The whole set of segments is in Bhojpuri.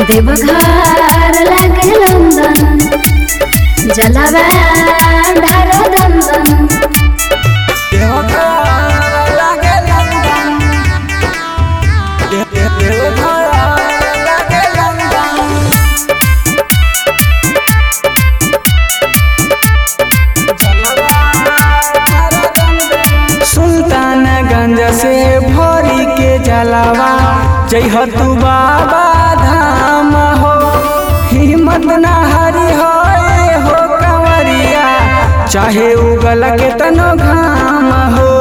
देवघर लागे लंदन जलवा ढार दंदन सुल्तानगंज से भरी के जलावा जय तू बाबा धाम हो हिम्मत ना हरी हो ए हो कंवरिया चाहे उगल के तनो घाम हो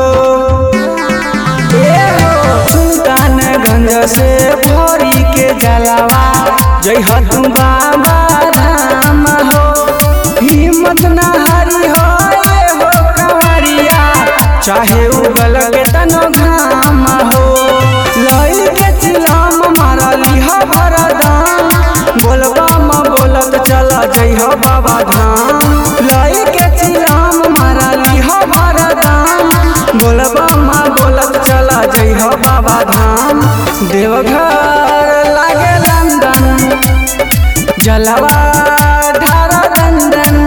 ए हो सुल्तानगंज से भरी के जलावा जय तू बाबा धाम हो हिम्मत ना हरी हो ए हो कंवरिया चाहे उगल के तनो घाम हो लई के चिलाम मारा लिहा भरदाम बोलबा म बोलत चला जइह बाबा धाम लई के चिलाम मारा लिहा भरदाम बोलबा म बोलत चला जइह बाबा धाम देवघर लागे लंदन जलवा ढारा दंदन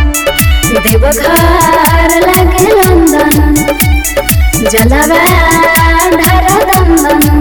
देवघर लागे लंदन जलवा ढार दंदन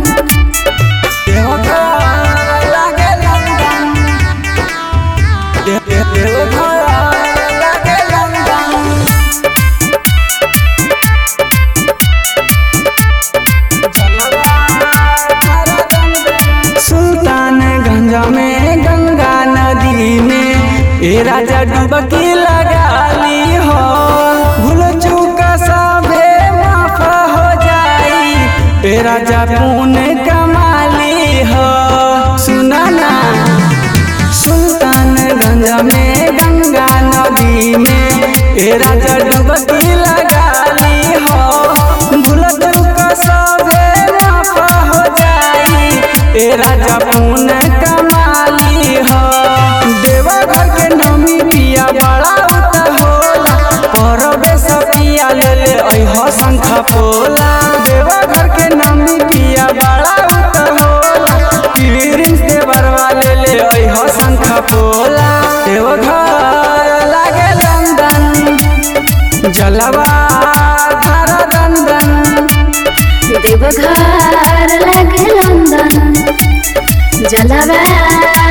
सुल्तानगंज में गंगा नदी में ए राजा डुबकी लगा ली हो भूल चूक सभे माफ हो जाई ए राजा पुण्य कमाली हो सुना ना सुल्तानगंज में गंगा नदी में ए राजा डुबकी लगा ली हो भूल चूक सभे माफ हो जाई ए राजा पुण्य कमाली हो देवघर के नमी पिया बड़ा उत होला परबे सपिया ले ले अइह शंख पोला देवघर के नमी पिया बड़ा उत होला पीरिन से बरवा ले ले अइह शंख पोला देवघर लागे लंदन जलवा धारा दंदन देवघर लागे लंदन जलवा